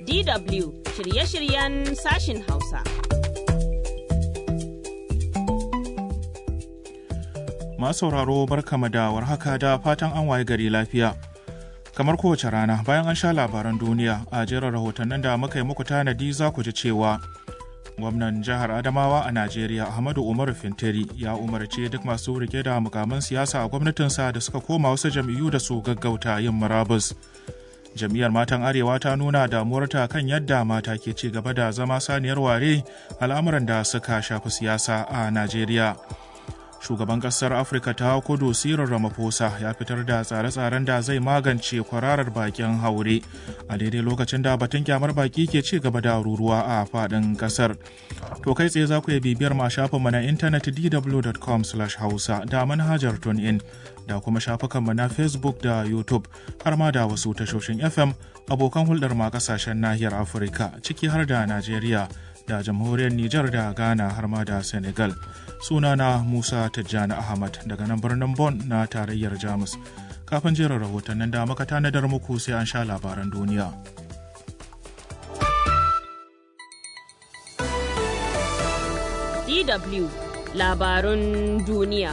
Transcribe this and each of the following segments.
DW shirye-shiryen sashin Hausa. Masu sauraro barkama da warhaka da fatan an waye gari lafiya. Kamar kowace rana bayan an sha labaran duniya a jerin rahotannin da muka yi muku tanadi za ku ji cewa gwamnan jihar Adamawa a Najeriya Ahmadu Umaru Fintiri ya umarce duk masu rike da mukaman siyasa a gwamnatinsa da suka koma wasu jam'iyyu da su gaggauta yin murabus. Jam'iyyar Matan Arewa ta nuna damuwarta kan yadda mata ke ci gaba da zama saniyar ware al'amuran da suka shafi siyasa a Najeriya. shugaban kasar afirka ta kudu sirin ramaphosa ya fitar da tsare-tsaren da zai magance kwararar bakin haure a daidai lokacin da batun kyamar baki ke ci gaba da ruruwa a fadin kasar to kai tsaye za ku iya bibiyar ma shafinmu na intanet dw.com hausa da manhajar tunein da kuma shafukanmu na facebook da youtube har ma da wasu tashoshin fm abokan hulɗar ma kasashen nahiyar afirka ciki har da najeriya da jamhuriyar Nijar da Ghana har ma da Senegal. Sunana Musa Tijjani Ahmad daga nan birnin Bon na tarayyar Jamus. Kafin jerin rahotannin da muka tanadar muku sai an sha labaran duniya. DW labarun duniya.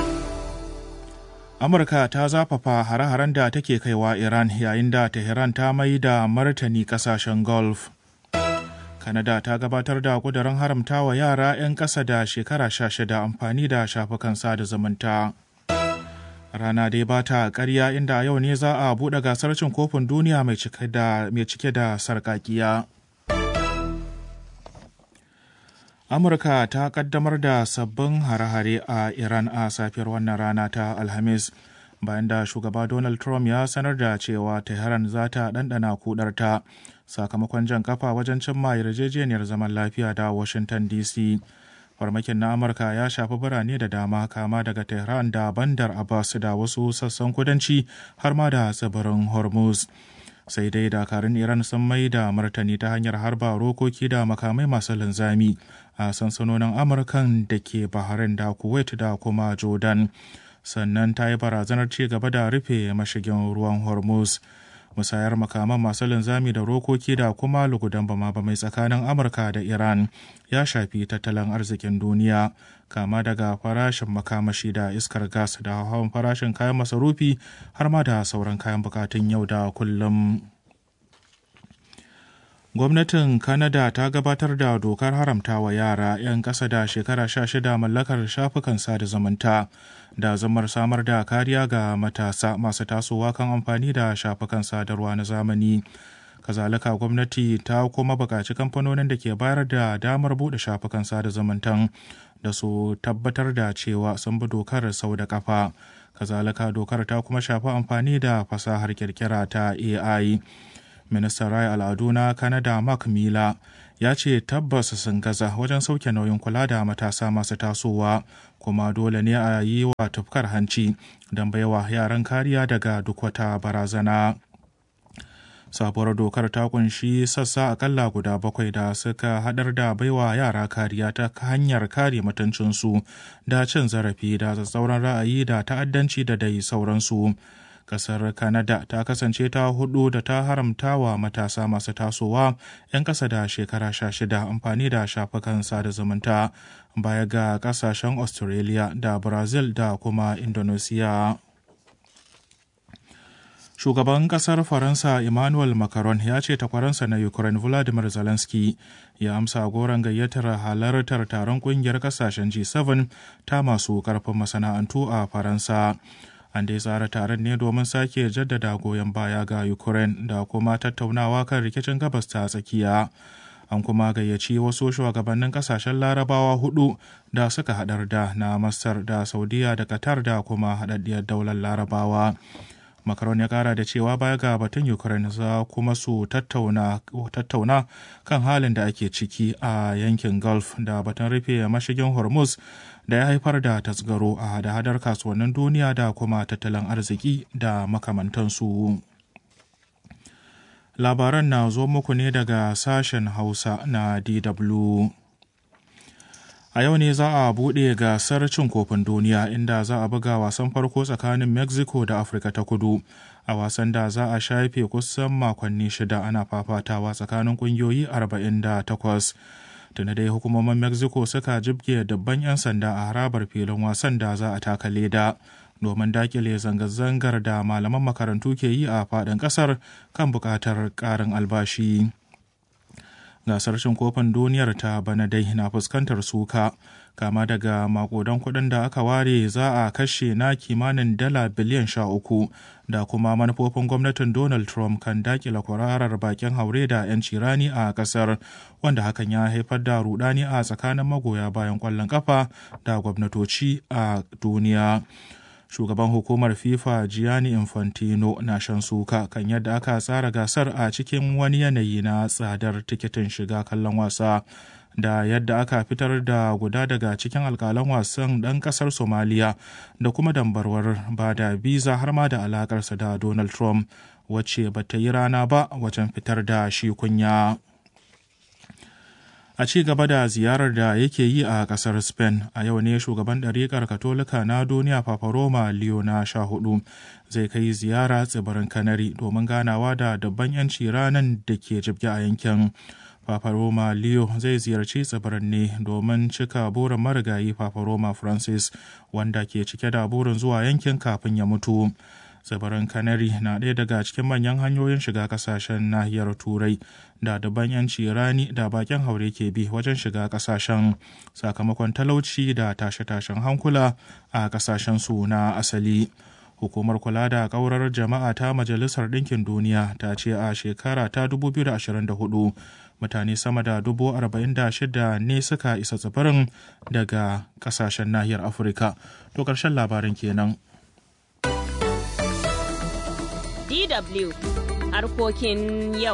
Amurka ta zafafa hare-haren da take kaiwa Iran yayin da Tehran ta mai da martani kasashen Gulf. Kanada ta gabatar da kudurin haramta wa yara 'yan ƙasa da shekara sha shida amfani da shafukan sada zumunta. Rana dai ba ta ƙarya inda yau ne za a buɗe gasar cin kofin duniya mai cike da sarƙaƙiya. Amurka ta ƙaddamar da sabbin hare-hare a Iran a safiyar wannan rana ta Alhamis. bayan da shugaba Donald Trump ya sanar da cewa Tehran za ta ɗanɗana kudarta sakamakon jan kafa wajen cimma yarjejeniyar zaman lafiya da Washington DC. Farmakin na Amurka ya shafi birane da dama kama daga Tehran da Bandar Abbas da wasu sassan kudanci har ma da tsibirin Hormuz. Sai dai dakarun Iran sun mai da martani ta hanyar harba rokoki da makamai masu linzami a sansanonin Amurkan da ke Bahrain da Kuwait da kuma Jordan. sannan ta yi barazanar ci gaba da rufe mashigin ruwan hormuz musayar makaman masu linzami da rokoki da kuma lugudan bama mai tsakanin amurka da iran ya shafi tattalin arzikin duniya kama daga farashin makamashi da iskar gas da hawan farashin kayan masarufi har ma da sauran kayan bukatun yau da kullum gwamnatin Canada ta gabatar da dokar haramta wa yara 'yan ƙasa da shekara 16 mallakar shafukan sada zumunta da zamar samar da kariya ga matasa masu tasowa kan amfani da shafukan sadarwa na zamani kazalika gwamnati ta kuma buƙaci kamfanonin da ke bayar da damar buɗe shafukan sada zumuntan da su tabbatar da cewa sun bi dokar sau da kafa kazalika dokar ta kuma shafi amfani da fasahar kirkira ta ai ministan raya al'adu na Canada Mark Mila ya ce tabbas sun gaza wajen sauke nauyin kula da matasa masu tasowa kuma dole ne a yi wa tufkar hanci don baiwa yaran kariya daga duk wata barazana. sabuwar dokar ta kunshi sassa akalla guda bakwai da suka hadar da baiwa yara kariya ta hanyar kare mutuncinsu da cin zarafi da tsatsauran ra'ayi da ta'addanci da dai sauransu. kasar Canada ta kasance ta hudu da ta haramta wa matasa masu tasowa 'yan ƙasa da shekara sha shida amfani da shafukan sada zumunta baya ga ƙasashen Australia da Brazil da kuma Indonesia. Shugaban ƙasar Faransa Emmanuel Macron ya ce takwaransa na Ukraine Volodymyr Zelensky ya amsa goron gayyatar halartar taron ƙungiyar ƙasashen G7 ta masu ƙarfin masana'antu a Faransa. an dai tsara taron ne domin sake jaddada goyon baya ga ukraine da kuma tattaunawa kan rikicin gabas ta tsakiya an kuma gayyaci wasu shugabannin kasashen larabawa hudu da suka hadar da na masar da saudiya da qatar da kuma haɗaɗɗiyar daular larabawa Macron ya kara da cewa baya ga batun Ukraine za kuma su tattauna, tattauna kan halin da ake ciki a yankin Gulf da batun rufe mashigin Hormuz da ya haifar da tasgaro a hada-hadar kasuwannin duniya da kuma tattalin arziki da makamantansu. Labaran na zo muku ne daga sashen Hausa na DW. A yau ne za a buɗe gasar cin kofin duniya inda za a buga wasan farko tsakanin Mexico da Afirka ta kudu a wasan da za a shafe kusan makonni shida ana fafatawa tsakanin kungiyoyi 48 tuni dai hukumomin mexico suka jibge dabban 'yan sanda a harabar filin wasan da za a taka leda domin dakile zanga-zangar da malaman makarantu ke yi a faɗin ƙasar kan buƙatar ƙarin albashi gasar cin kofin duniyar ta bana dai na fuskantar suka kama daga makodan kuɗin da aka ware za a kashe na kimanin dala biliyan sha uku da kuma manufofin gwamnatin donald trump kan dakila kwararar bakin haure da 'yanci rani a kasar wanda hakan ya haifar da rudani a tsakanin magoya bayan kwallon kafa da gwamnatoci a duniya shugaban hukumar fifa gianni infantino na shan suka kan yadda aka tsara gasar a cikin wani yanayi na tsadar tikitin shiga kallon wasa da yadda aka fitar da guda daga cikin alkalan wasan ɗan ƙasar somaliya da kuma dambarwar ba da biza har ma da alakarsa da donald trump wacce ba ta yi rana ba wajen fitar da shi kunya a ci gaba da ziyarar da yake yi a kasar spain a yau ne shugaban ɗariƙar katolika na duniya paparoma leo na sha hudu zai kai ziyara tsibirin kanari domin ganawa da dabban 'yanci ranar da ke jibge a yankin paparoma leo zai ziyarci tsibirin ne domin cika burin marigayi paparoma francis wanda ke cike da burin zuwa yankin kafin ya mutu tsibirin canary na ɗaya daga cikin manyan hanyoyin shiga kasashen nahiyar turai da daban yanci rani da bakin haure ke bi wajen shiga kasashen sakamakon talauci da tashe-tashen hankula a kasashen su na asali hukumar kula da kaurar jama'a ta majalisar ɗinkin duniya ta ce a shekara ta 2024 mutane sama da 46,000 ne suka isa tsibirin daga kasashen nahiyar afirka to ƙarshen labarin kenan DW harkokin yau.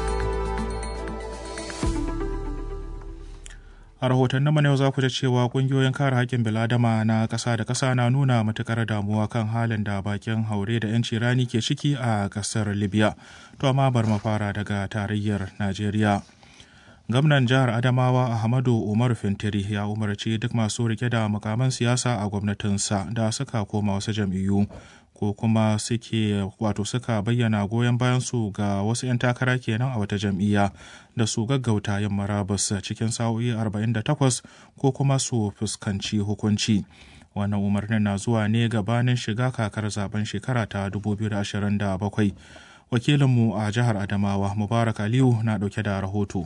A rahotannin mana yau za ku ji cewa kungiyoyin kare haƙƙin biladama na ƙasa da ƙasa na nuna matuƙar damuwa kan halin da bakin haure da 'yanci rani ke ciki a ƙasar Libya. To amma bar mafara daga tarayyar Najeriya. Gwamnan jihar Adamawa Ahmadu Umar Fintiri ya umarci duk masu rike da mukaman siyasa a gwamnatinsa da suka koma wasu jam'iyyu ko kuma suke wato suka bayyana goyon bayan su ga wasu 'yan takara kenan a wata jam'iyya da su gaggauta yin marabus cikin sa'o'i 48 ko kuma su fuskanci hukunci wannan umarnin na zuwa ne gabanin shiga kakar zaben shekara ta 2027 wakilinmu a jihar adamawa mubarak aliyu na dauke da rahoto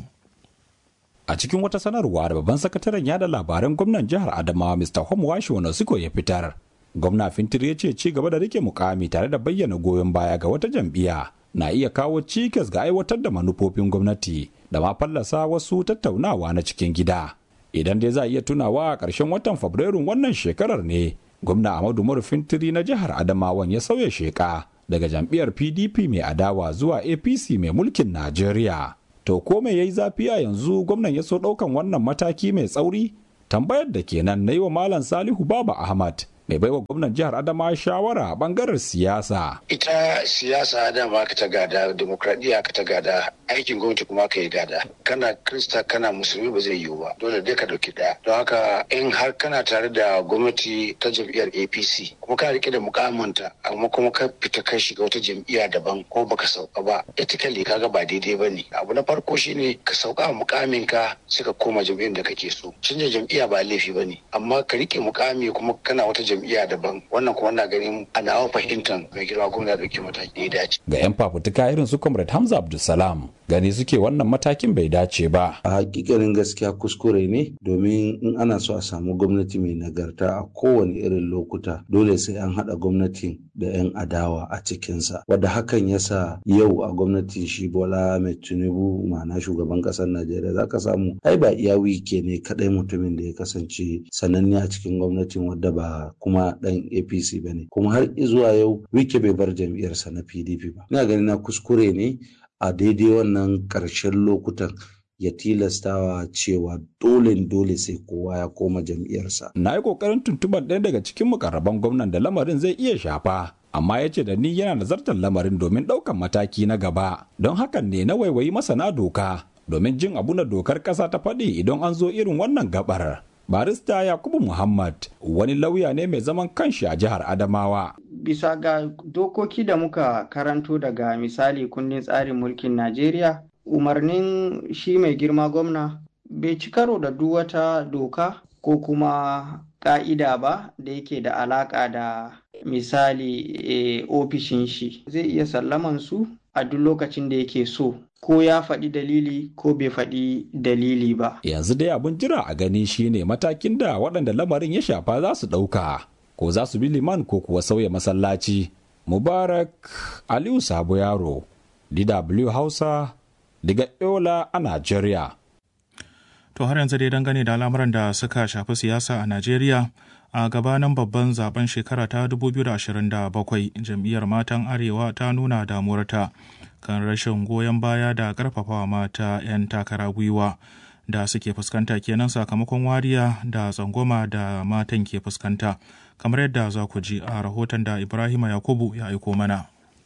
a cikin wata sanarwa da babban sakataren yada labaran gwamnan jihar adamawa mr homwashi wanda ya fitar gwamna fintir ya ce ci gaba da rike mukami tare da bayyana goyon baya ga wata jam'iyya na iya kawo cikas ga aiwatar da manufofin gwamnati da ma fallasa wasu tattaunawa na cikin gida idan dai za a iya tunawa a ƙarshen watan fabrairun wannan shekarar ne gwamna amadu umaru fintiri na jihar adamawan ya sauya sheka daga jam'iyyar pdp mai adawa zuwa apc mai mulkin najeriya to ko mai yayi zafi a yanzu gwamnan ya so ɗaukan wannan mataki mai tsauri tambayar da kenan na yi wa malam salihu baba ahmad mai baiwa gwamnan jihar adama shawara a bangaren siyasa ita siyasa dama ka ta gada demokradiyya ka ta gada aikin gwamnati kuma ka yi gada kana krista kana musulmi ba zai yiwu ba dole dai ka dauki daya don haka in har kana tare da gwamnati ta jam'iyyar apc kuma ka rike da mukamanta amma kuma ka fita kai shiga wata jam'iyya daban ko baka sauka ba etikali kaga ba daidai ba ne abu na farko shine ka sauka a mukamin ka sai ka koma jam'iyyar da kake so canja jam'iyya ba laifi ba ne amma ka rike mukami kuma kana wata jam'iyya daban wannan kuma na ganin a nawa fahimtar mai girma gwamna dauki mataki da ya dace ga 'yan fafutuka irin su comrade hamza abdulsalam gani suke wannan matakin bai dace ba a hakikanin gaskiya kuskure ne domin in ana so a samu gwamnati mai nagarta a kowane irin lokuta dole sai an haɗa gwamnatin da 'yan adawa a cikinsa wadda hakan yasa yau a gwamnatin shi bola mai tinubu ma'ana shugaban ƙasar najeriya za ka samu ai ba iya wike ne kaɗai mutumin da ya kasance sananne a cikin gwamnatin wadda ba kuma ɗan apc ba ne kuma har zuwa yau wike bai bar jam'iyyarsa na pdp ba ina ganin na kuskure ne a daidai wannan ƙarshen lokutan ya tilastawa cewa dole dole sai kowa ya koma jam'iyyarsa. Na yi ƙoƙarin tuntuɓar ɗaya daga cikin mukarraban gwamnan da lamarin zai iya shafa. Amma ya ce da ni yana nazartar lamarin domin ɗaukan mataki na gaba. Don hakan ne na waiwayi masana doka domin jin abu na dokar ƙasa ta faɗi idan an zo irin wannan gabar. barista yakubu muhammad wani lauya ne mai zaman kanshi a jihar adamawa bisa ga dokoki da muka karanto daga misali kundin tsarin mulkin Najeriya, umarnin shi mai girma gwamna bai ci karo da duk wata doka ko kuma ƙa'ida ba da yake da alaƙa da misali e, ofishin shi. Zai iya sallaman su a duk lokacin da yake so. Ko ya faɗi dalili ko bai faɗi dalili ba. Yanzu dai abin jira a gani shine matakin da waɗanda lamarin ya shafa za su ɗauka. ko za su bi liman ko kuwa sauya masallaci. Mubarak Aliyu Sabo Yaro, DW Hausa, daga Yola a Najeriya. To har yanzu dai dangane da al'amuran da suka shafi siyasa a Najeriya a gabanin babban zaben shekara ta 2027 jam'iyyar matan Arewa ta nuna damuwarta kan rashin goyon baya da karfafawa mata 'yan takara gwiwa. da suke fuskanta kenan sakamakon wariya da tsangwama da matan ke fuskanta kamar yadda za ku ji a rahoton da ibrahima yakubu ya aiko mana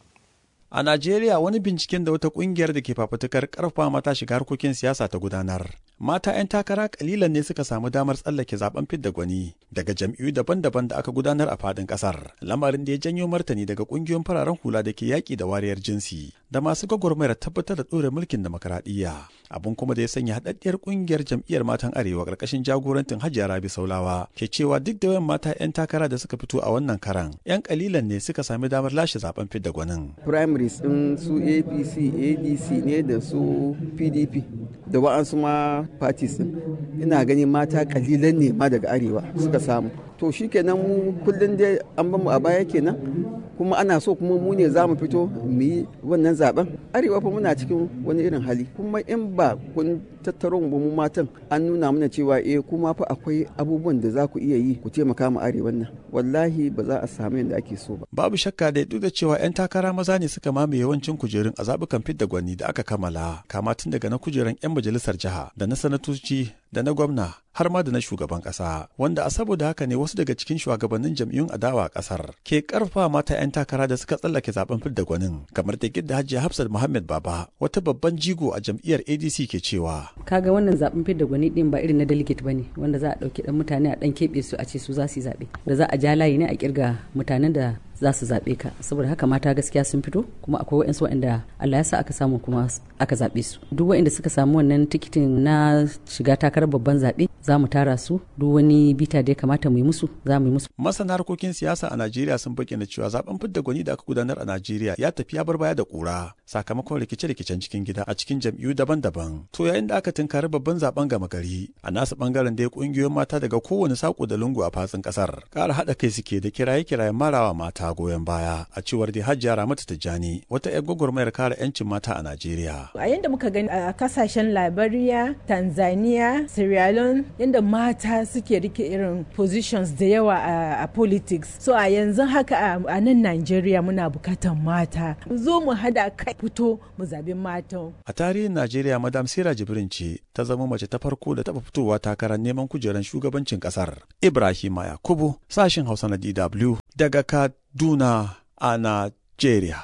A Najeriya wani binciken da wata kungiyar da ke fafutukar karfa mata shiga harkokin siyasa ta gudanar. Mata 'yan takara kalilan ne suka samu damar tsallake zaben fidda gwani daga jam'iyyu daban-daban da aka gudanar a fadin kasar. Lamarin da ya janyo martani daga kungiyoyin fararen hula da ke yaƙi da wariyar jinsi da masu gwagwarmayar tabbatar da ɗore mulkin demokaradiyya. Abin kuma da ya sanya haɗaɗɗiyar kungiyar jam'iyyar matan Arewa ƙarƙashin jagorantin Hajiya Rabi Saulawa ke cewa duk da yawan mata 'yan takara da suka fito a wannan karan 'yan kalilan ne suka sami damar lashe zaben fidda gwanin. primaries din su apc adc ne da su pdp da wa'ansu ma parties din ina gani mata kalilan ne ma daga arewa suka samu to shikenan mu kullum dai an bamu a baya kenan kuma ana so kuma mu ne za mu fito mu yi wannan zaben arewa fa muna cikin wani irin hali kuma in ba kun tattaro mu mu matan an nuna mana cewa eh kuma fa akwai abubuwan da za ku iya yi ku taimaka mu arewan nan wallahi ba za a samu yadda ake so ba Babu shakka da duk da cewa 'yan takara maza ne suka mamaye yawancin kujerun a zaɓukan fidda gwani da aka kammala kama tun daga na kujerun 'yan majalisar jiha da na sanatoci da na gwamna har ma da na shugaban ƙasa wanda a saboda haka ne wasu daga cikin shugabannin jam'iyyun adawa a ƙasar ke ƙarfa mata 'yan takara da suka tsallake zaben fidda gwanin kamar da gidda hajiya hafsat muhammad baba wata babban jigo a jam'iyyar adc ke cewa kaga wannan zaben fidda gwani din ba irin na delegate bane wanda za a dauki dan mutane a dan keɓe su a ce su za su yi zaɓe da za a ja layi ne a kirga mutanen da za su zaɓe ka saboda haka mata gaskiya sun fito kuma akwai wa'insu waɗanda Allah ya sa aka samu kuma aka zaɓe su duk waɗanda suka samu wannan tikitin na shiga takarar babban zaɓe za mu tara su duk wani bita da ya kamata mu yi musu za mu yi musu masana harkokin siyasa a najeriya sun bayyana cewa zaben fidda gwani da aka gudanar a najeriya ya tafi ya bar baya da kura sakamakon rikice-rikicen cikin gida a cikin jam'iyyu daban-daban to yayin da aka tunkari babban zaben gama gari a nasu bangaren da ya kungiyoyin mata daga kowane sako da lungu a fatsin kasar ƙara haɗa kai suke da kiraye-kirayen marawa mata goyon baya a cewar da hajjiya ramatu tijjani wata 'yar gwagwarmayar kare 'yancin mata a najeriya a yadda muka gani a kasashen liberia tanzania sierra leone yadda mata suke rike irin positions da yawa a politics so a yanzu haka a nan nigeria muna bukatan mata zo mu hada kai fito mu zabi matan a tarihin najeriya madam sira jibrin ce ta zama mace ta farko da taba fitowa takarar neman kujerar shugabancin kasar ibrahima yakubu sashin hausa na dw daga kaduna a najeriya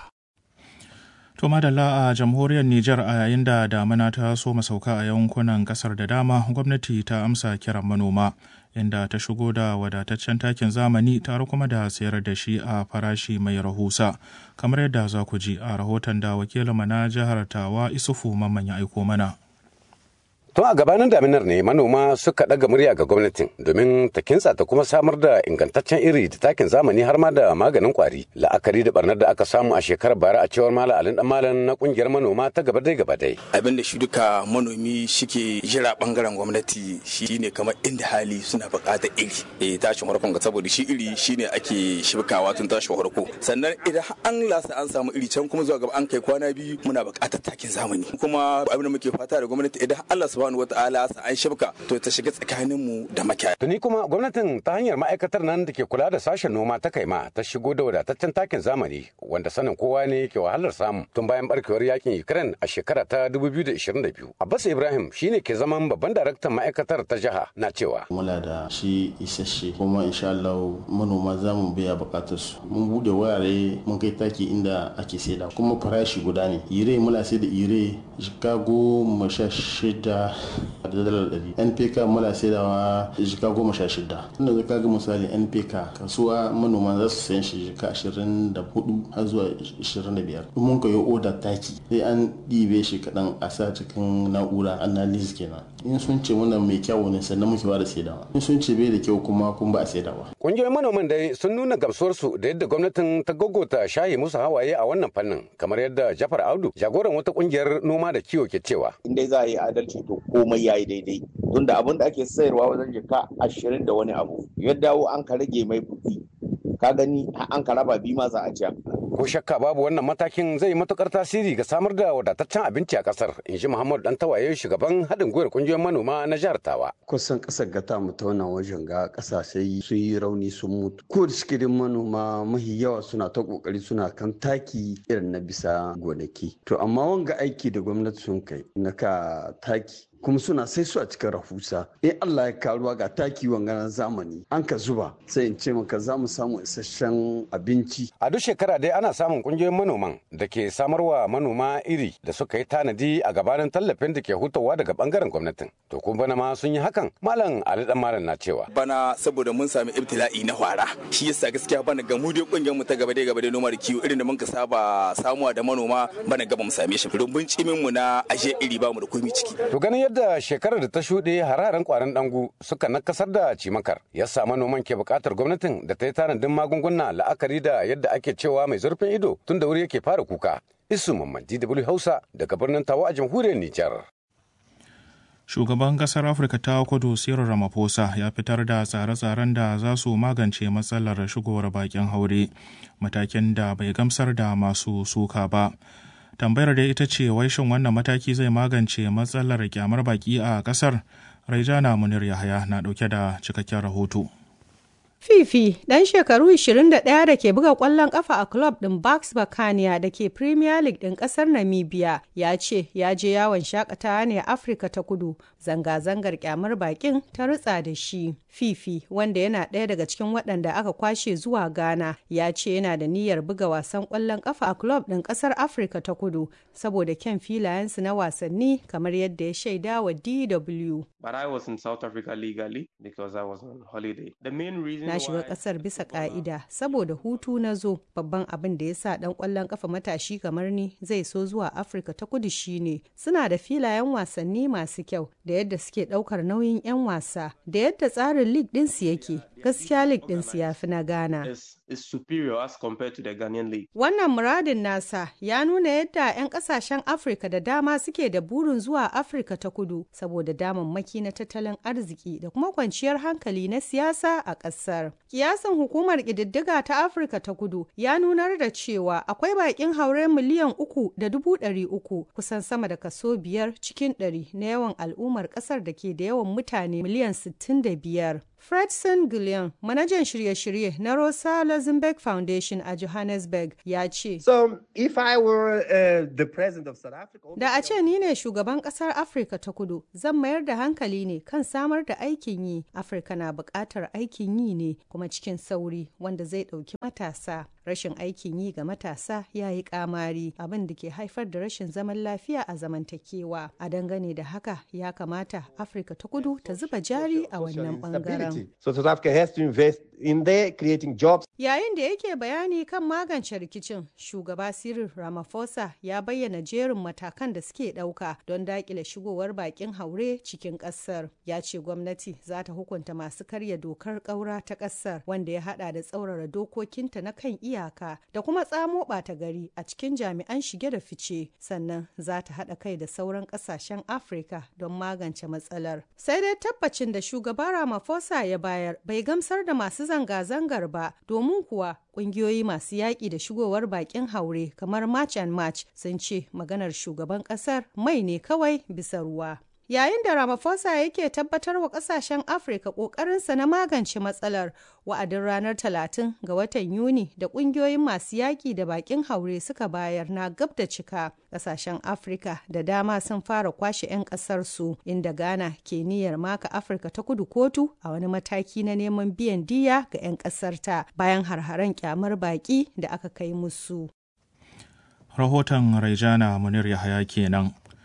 To madalla a jamhuriyar Nijar a yayin da damina ta so masauka a yankunan kasar da dama gwamnati ta amsa kiran manoma inda ta shigo da wadataccen takin zamani tare kuma da sayar da shi a farashi mai rahusa kamar yadda za ku ji a rahoton da wakilin na jihar Tawa Isufu Mamman ya aiko mana. Tun a gabanin daminar ne manoma suka ɗaga murya ga gwamnatin domin ta kintsa ta kuma samar da ingantaccen iri da takin zamani har ma da maganin kwari. La'akari da barnar da aka samu a shekarar bara a cewar Malam Alin Dan Malam na kungiyar manoma ta gaba dai gaba dai. Abin da shi duka manomi shike jira bangaren gwamnati shine kamar inda hali suna buƙatar iri. Eh tashin farkon ga saboda shi iri shine ake shibkawa tun tashin farko. Sannan idan an lasa an samu iri can kuma zuwa gaba an kai kwana biyu muna buƙatar takin zamani. Kuma abin da muke fata da gwamnati idan Allah subhanahu wataala sa an shibka to ta shiga tsakanin mu da makiyaya. Tuni kuma gwamnatin ta hanyar ma'aikatar nan da ke kula da sashen noma ta kaima ta shigo da wadataccen takin zamani wanda sanin kowa ne ke wahalar samu tun bayan barkewar yakin Ukraine a shekara ta 2022. Abbas Ibrahim shine ke zaman babban daraktan ma'aikatar ta jiha na cewa. Muna da shi isasshe kuma insha Allah manoma za mu biya bukatar su. Mun bude wurare mun kai taki inda ake saida kuma farashi guda ne. Ire muna sai da ire jika goma sha shida jika da dalar ɗari npk muna saidawa jika goma sha shida tunda zaka ga misali npk kasuwa manoma za su sayan shi jika ashirin da hudu har zuwa ashirin da biyar mun koyi oda taki sai an ɗibe shi kaɗan a sa cikin na'ura analysis kenan in sun ce muna mai kyau ne sannan muke ba da saidawa in sun ce bai da kyau kuma kun ba a saidawa Ƙungiyoyin manoman dai sun nuna gamsuwarsu da yadda gwamnatin ta gogota shaye musu hawaye a wannan fannin kamar yadda Jafar Audu jagoran wata ƙungiyar noma da kiwo ke cewa. In dai za a yi adalci to komai ya yi daidai. Tunda abin da ake sayarwa wajen jika ashirin da wani abu ya dawo an ka rage mai kuɗi. Ka gani an ka raba biyu ma za a ci Ko shakka babu wannan matakin zai matukar tasiri ga samar da wadataccen abinci a kasar, in ji Muhammadu Dantawaye shugaban haɗin gwiwar ƙungiyoyin manoma na jihar Tawa. Kusan ƙasar gata mu ta wannan wajen ga ƙasashe sun yi rauni sun mutu. Ko da suke manoma mahi yawa suna ta ƙoƙari suna kan taki irin na bisa gonaki. To amma wanga aiki da gwamnati sun kai na ka taki kuma suna sai su a cikin rahusa in Allah ya karuwa ga taki wanganan zamani an ka zuba sai in ce maka za mu samu isasshen abinci a duk shekara dai ana samun kungiyoyin manoman da ke samarwa manoma iri da suka yi tanadi a gabanin tallafin da ke hutawa daga bangaren gwamnatin to kuma bana ma sun yi hakan malam Ali dan malam na cewa bana saboda mun sami ibtila'i na hwara shi yasa gaskiya bana ga mu dai kungiyar mu ta gaba dai gaba dai noma da kiwo irin da mun ka saba samuwa da manoma bana gaba mu same shi rumbun cimin mu na aje iri ba mu da komai ciki to ganin yadda shekarar da ta shuɗe hararen kwarin dangu suka nakasar da cimakar ya sa manoman ke buƙatar gwamnatin da ta yi tanadin magunguna la'akari da yadda ake cewa mai zurfin ido tun da wuri yake fara kuka isu mamman dw hausa daga birnin tawa a jamhuriyar nijar shugaban kasar afirka ta kudu cyril ramaphosa ya fitar da tsare-tsaren da za su magance matsalar shigowar bakin haure matakin da bai gamsar da masu suka ba tambayar da ita ce wai shin wannan mataki zai magance matsalar kyamar baki a kasar raijana munir yahaya na dauke da cikakken rahoto Fifi, ɗan shekaru 21 da ke buga ƙwallon ƙafa a club ɗin Bucks Bakania da ke Premier League ɗin ƙasar Namibia, ya ce ya je yawon shakatawa ne a Afirka ta kudu. Zanga-zangar kyamar bakin ta rutsa da shi. Fifi, wanda yana ɗaya daga cikin waɗanda aka kwashe zuwa Ghana, ya ce yana da niyyar buga wasan ƙwallon ƙafa a club ɗin ƙasar Afirka ta kudu, saboda kyan filayensu na wasanni kamar yadda ya shaida wa DW. But I was in South Africa legally because I was on holiday. The main reason na shiga kasar bisa ka'ida saboda hutu na zo babban abin da ya sa dan kwallon kafa matashi kamar ni zai so zuwa afirka ta kudu shine suna da filayen wasanni masu kyau da yadda suke daukar nauyin 'yan wasa da yadda tsarin league dinsu yake gaskiya league dinsu ya fi na ghana is superior as compared to the Ghanaian league. Wannan muradin nasa ya nuna yadda 'yan kasashen Afirka da dama suke da burin zuwa Afirka ta kudu saboda damammaki na tattalin arziki da kuma kwanciyar hankali na siyasa a ƙasar. Kiyasin hukumar ƙididdiga ta Afirka ta kudu ya nunar da cewa akwai baƙin haure miliyan uku da dubu ɗari uku kusan sama da kaso biyar cikin ɗari na yawan al'ummar ƙasar da ke da yawan mutane miliyan sittin da biyar. Fredson Gillian, manajan shirye-shirye na Rosa Luxembourg Foundation a Johannesburg, ya ce, So, if I were uh, the president of South Africa... Da a ce ni ne shugaban ƙasar Afirka ta kudu, zan mayar da hankali ne kan samar da aikin yi. Afirka na buƙatar aikin yi ne kuma cikin sauri wanda zai ɗauki matasa. Rashin aikin yi ga matasa ya yi ƙamari abin da ke haifar da rashin zaman lafiya a zamantakewa. A dangane da haka ya kamata Afirka ta kudu ta zuba jari a wannan ɓangaren. So South Africa has to invest in there creating jobs. Yayin da yake bayani kan magance rikicin, shugaba Cyril Ramaphosa ya bayyana jerin matakan da suke ɗauka don daƙile shigowar bakin haure cikin ƙasar. Ya ce gwamnati za ta hukunta masu karya dokar ƙaura ta ƙasar wanda ya haɗa da tsaurara dokokinta na kan iyaka da kuma tsamo ɓata gari a cikin jami'an shige da fice. Sannan za ta haɗa kai da sauran ƙasashen Afirka don magance matsalar. Sai dai tabbacin da shugaba Ramaphosa ya bayar bai gamsar da masu zanga-zangar ba domin kuwa kungiyoyi masu yaƙi da shigowar bakin haure kamar March and March sun ce maganar shugaban ƙasar mai ne kawai bisa ruwa. Yayin da Ramaphosa yake tabbatar wa kasashen Afirka ƙoƙarinsa na magance matsalar wa'adin ranar 30 ga watan Yuni da ƙungiyoyin masu yaƙi da baƙin haure suka bayar na gab da cika. Ƙasashen Afirka da dama sun fara kwashe 'yan ƙasarsu inda Ghana ke niyyar maka Afirka ta kudu kotu a wani mataki na neman biyan diya ga 'yan ƙasarta bayan harharen kyamar baƙi da aka kai musu. Rahoton Raijana Munir Yahaya kenan.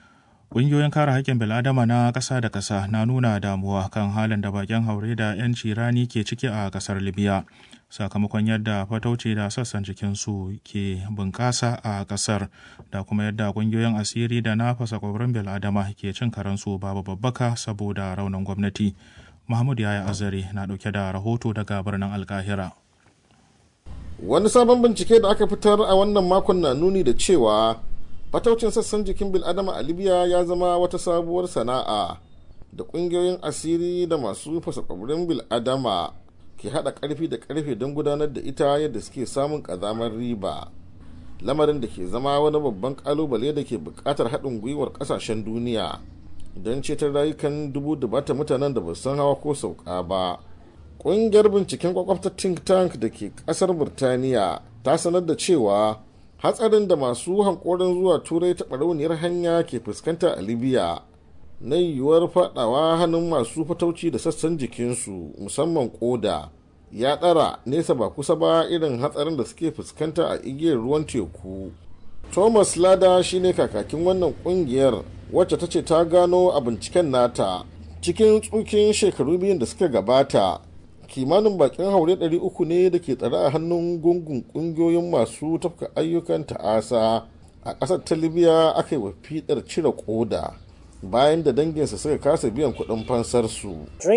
Ƙungiyoyin kare haƙƙin bil'adama na ƙasa da ƙasa na nuna damuwa kan halin da bakin haure da 'yanci rani ke ciki a ƙasar Libya. Sakamakon yadda fatauci da sassan jikinsu ke bunƙasa a ƙasar da kuma yadda ƙungiyoyin asiri da na fasa ƙwabrin bil'adama ke cin karansu babu babbaka saboda raunin gwamnati. Mahmud Yaya Azare na ɗauke da rahoto daga birnin Alkahira. Wani sabon bincike da aka fitar a wannan makon na nuni da cewa fataucin sassan jikin bil'adama a libya ya zama wata sabuwar sana'a da ƙungiyoyin asiri da masu fasa kwabirin bil'adama ke haɗa ƙarfi da ƙarfe don gudanar da ita yadda suke samun ƙazamar riba lamarin da ke zama wani babban ƙalubale da ke buƙatar haɗin gwiwar ƙasashen duniya don ceton rayukan dubu dubata mutanen da ba san hawa ko sauka ba ƙungiyar binciken kwakwafta think tank da ke ƙasar burtaniya ta sanar da cewa hatsarin da masu hankorin zuwa turai ta barauniyar hanya ke fuskanta a libya na yiwuwar fadawa hannun masu fatauci da sassan jikinsu musamman koda ya ɗara nesa ba kusa ba irin hatsarin da suke fuskanta a igiyar ruwan teku thomas lada shine kakakin wannan kungiyar wacce ta ce ta gano a binciken nata cikin tsukin shekaru biyun da suka gabata kimanin bakin haure 300 ne da ke tsare a hannun gungun kungiyoyin masu tafka ayyukan ta'asa a ƙasar ta libya aka yi wa fidar cire koda bayan da danginsa suka kasa biyan kuɗin fansarsu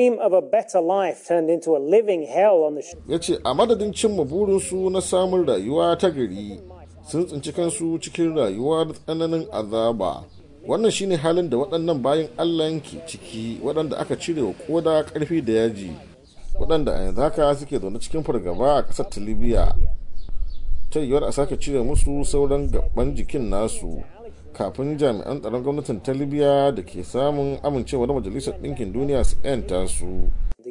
ya ce a madadin cimma burinsu na samun rayuwa ta gari sun tsinci kansu cikin rayuwa da tsananin azaba wannan shine halin da waɗannan bayan allah ke ciki waɗanda aka cire wa koda ƙarfi da yaji waɗanda a yanzu haka suke zaune cikin fargaba a ƙasar ta libya ta yiwuwar a sake cire musu sauran gaban jikin nasu kafin jami'an tsaron gwamnatin ta libya da ke samun amincewa da majalisar ɗinkin duniya su 'yanta su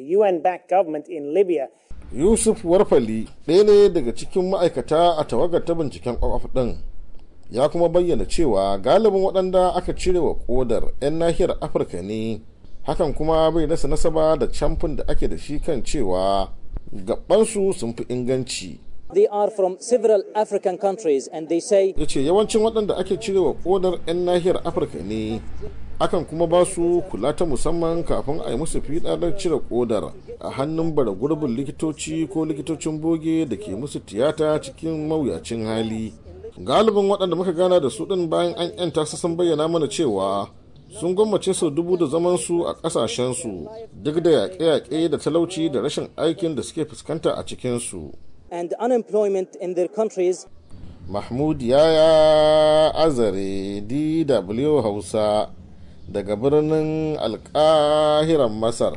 yusuf warfali ɗaya ne daga cikin ma'aikata a tawagar ta binciken kwakwaf ɗin ya kuma bayyana cewa galibin waɗanda aka cire wa kodar 'yan nahiyar afirka ne hakan kuma bai rasa nasaba da camfin da ake da shi kan cewa gabansu sun fi inganci They are from several African countries and they say ya ce yawancin waɗanda ake cirewa kodar 'yan nahiyar afirka ne akan kuma ba su kula ta musamman kafin a yi musu fiɗaɗar cire kodar a hannun bara gurbin likitoci ko likitocin boge da ke musu tiyata cikin mawuyacin hali galibin waɗanda muka gana da su ɗin bayan an 'yanta su sun bayyana mana cewa sun gwammace sau dubu da zamansu a ƙasashensu duk da yaƙe-yaƙe da talauci da rashin aikin da suke fuskanta a cikinsu. and unemployment in their countries. Mahmud Yaya Azare DW Hausa daga birnin alƙahiran Masar.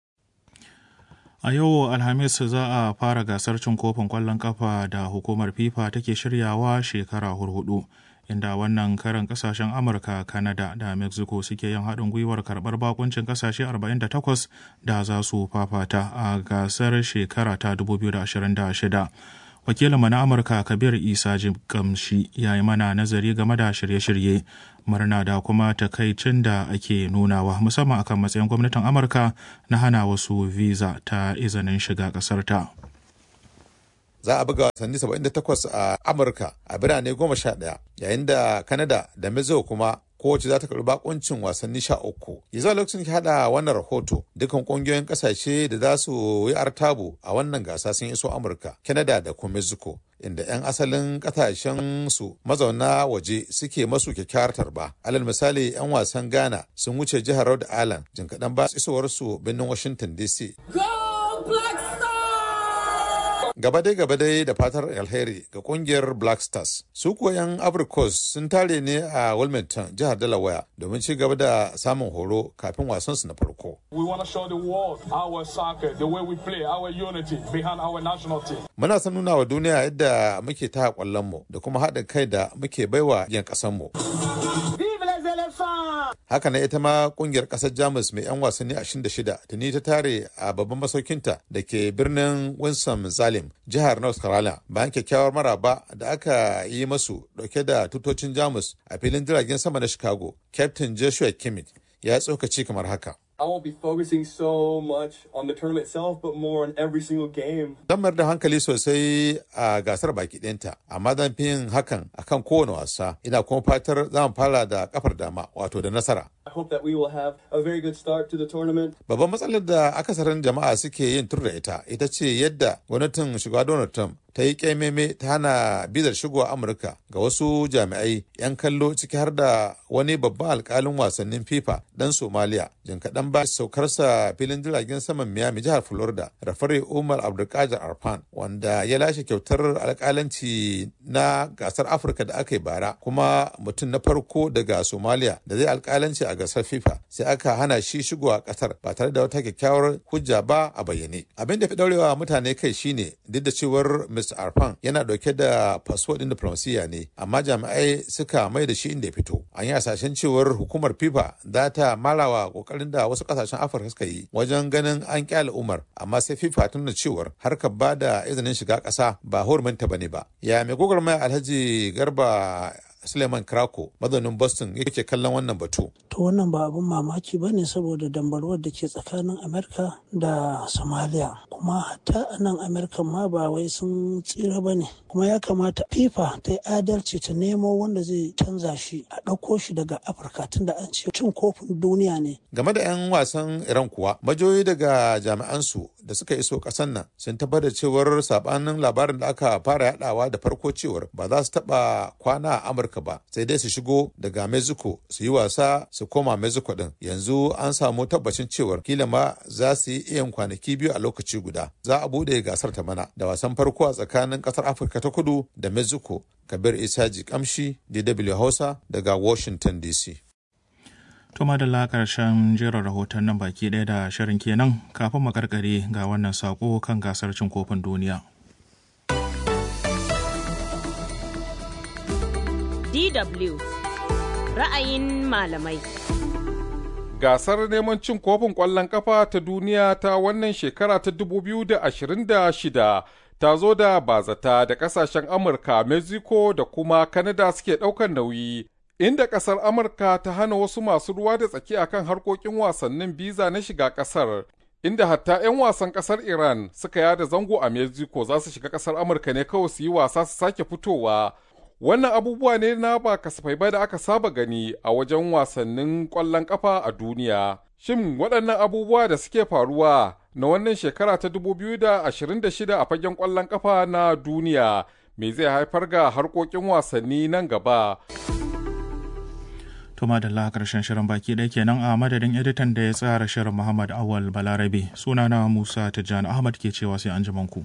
A yau Alhamis za a fara gasar cin kofin ƙwallon ƙafa da hukumar FIFA take shiryawa shekara hurhudu. inda wannan karan kasashen amurka kanada da mexico suke yin haɗin gwiwar karɓar bakuncin kasashe 48 da za su fafata a gasar shekara ta 2026 wakilinmu na amurka kabir isa gamshi ya yi mana nazari game da shirye-shirye murna da kuma takaicin da ake nunawa musamman akan matsayin gwamnatin amurka na hana wasu visa ta izinin shiga ƙasar ta. za a buga wasanni 78 a amurka a birane 11 yayin da kanada da mexico kuma kowace za ta karɓi bakuncin wasanni sha uku yanzu lokacin ki hada wannan rahoto dukkan kungiyoyin kasashe da za su yi artabu a wannan gasa sun iso amurka canada da kuma mexico inda 'yan asalin kasashen su mazauna waje suke masu kyakkyawar tarba alal misali 'yan wasan ghana sun wuce jihar rhode island jin kaɗan ba isowar su birnin washington dc gaba dai gaba dai da fatar alheri ga kungiyar black stars su kuwa yan abricos sun tare ne a wilmington jihar delaware domin ci gaba da samun horo kafin wasansu na farko We want to show the world our soccer, the way we play, our unity behind our national team. muna son nuna wa duniya yadda muke ta mu da kuma haɗin kai da muke baiwa yan ƙasanmu haka na ita ma kungiyar kasar jamus mai 'yan wasanni 26 tuni ta tare a babban masaukinta da ke birnin winston zalim jihar north carolina bayan kyakkyawar maraba da aka yi masu dauke da tutocin jamus a filin jiragen sama na chicago captain joshua kimmich ya tsokaci kamar haka I won't be focusing so much on the tournament itself, but more on every single game. Zan mayar da hankali sosai a gasar baki ɗinta, amma zan fi yin hakan akan kowane wasa. Ina kuma fatar za mu fara da kafar dama, wato da nasara. I hope that we will have a very good start to the tournament. Babban matsalar da akasarin jama'a suke yin tur da ita, ita ce yadda gwamnatin shugaba Donald Trump ta yi ƙaimeme ta hana bizar shigowa Amurka ga wasu jami'ai 'yan kallo ciki har da wani babban alkalin wasannin FIFA dan Somalia. Jin kaɗan ba saukarsa filin jiragen saman Miami jihar Florida, Rafare Umar Abdulkadir Arfan, wanda ya lashe kyautar alkalanci na gasar Afirka da aka yi bara, kuma mutum na farko daga Somalia da zai alkalanci a gasar FIFA sai aka hana shi shigowa ƙasar ba tare da wata kyakkyawar hujja ba a bayyane. Abin da fi daurewa mutane kai shine duk da cewar Mr. Arfan yana dauke da fasfo ɗin diplomasiya ne, amma jami'ai suka mai da shi inda ya fito. An yi hasashen cewar hukumar FIFA za ta marawa kokarin da wasu kasashen Afirka suka yi wajen ganin an kyale Umar, amma sai FIFA ta nuna cewar harkar ba da izinin shiga ƙasa ba huruminta bane ba. Ya mai gwagwarmaya Alhaji Garba Suleiman Krako mazaunin Boston yake kallon wannan batu. To wannan ba abin mamaki ba ne saboda dambarwar da ke tsakanin Amerika da Somalia. Kuma hatta a nan Amerika ma ba wai sun tsira ba ne. Kuma ya kamata FIFA ta yi adalci ta nemo wanda zai canza shi a ɗauko shi daga Afirka tunda an ce cin kofin duniya ne. Game da 'yan wasan Iran kuwa, majoyi daga jami'ansu da suka iso ƙasar nan sun tabbatar cewar sabanin labarin da aka fara yadawa da farko cewar ba za su taɓa kwana a Amurka Amurka ba sai dai su shigo daga Mexico su yi wasa su koma Mexico din yanzu an samu tabbacin cewar kila ma za su yi iyan kwanaki biyu a lokaci guda za a bude gasar ta mana da wasan farko a tsakanin kasar Afirka ta kudu da Mexico Kabir Isaji Kamshi DW Hausa daga Washington DC. Tuma da la karshen jerin rahoton nan baki ɗaya da shirin kenan kafin makarkare ga wannan sako kan gasar cin kofin duniya. DW ra'ayin malamai. Gasar neman cin kofin ƙwallon ƙafa ta duniya ta wannan shekara ta 2026 ta zo da bazata da ƙasashen Amurka, Mexico da kuma Canada suke ɗaukar nauyi. Inda ƙasar Amurka ta hana wasu masu ruwa da tsaki akan harkokin wasannin biza na shiga ƙasar. Inda hatta 'yan wasan ƙasar Iran suka yada zango a Mexico za su shiga ƙasar Amurka ne kawai su yi wasa su sake fitowa. Wannan abubuwa ne na ba kasafai ba da aka saba gani a wajen wasannin ƙwallon ƙafa a duniya. Shin waɗannan abubuwa da suke faruwa na wannan shekara ta 2026 a fagen ƙwallon ƙafa na duniya me zai haifar ga harkokin wasanni nan gaba? Tuma da karshen shirin baki ɗaya kenan a madadin editan da ya tsara shirin Muhammad Awal Balarabe sunana Musa Tijjani Ahmad ke cewa sai an ku.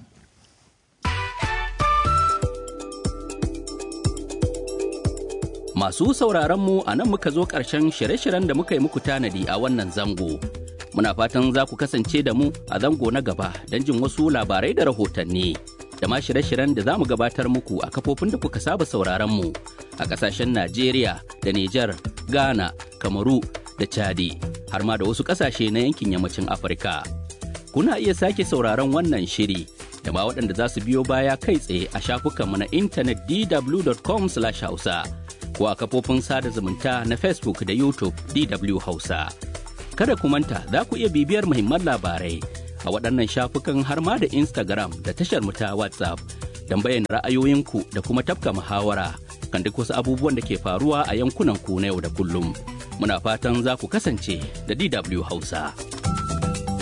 Masu sauraronmu a nan muka zo ƙarshen shirye-shiryen da muka yi muku tanadi a wannan zango. Muna fatan za ku kasance da mu a zango na gaba don jin wasu labarai da rahotanni. Da ma shirye-shiryen da za mu gabatar muku a kafofin da kuka saba sauraronmu a ƙasashen Najeriya da Nijar, Ghana, Kamaru da Chadi, har ma da wasu ƙasashe na yankin yammacin Afirka. Kuna iya sake sauraron wannan shiri da ma waɗanda za su biyo baya kai tsaye a shafukanmu na intanet dw.com/hausa. ko a kafofin sada zumunta na Facebook da YouTube DW Hausa. Kada ku manta za ku iya bibiyar muhimman labarai a waɗannan shafukan har ma da Instagram da tashar mu ta WhatsApp don bayyana ra'ayoyinku da kuma tafka muhawara kan duk wasu abubuwan da ke faruwa a yankunan ku na yau da kullum. Muna fatan za ku kasance da DW Hausa.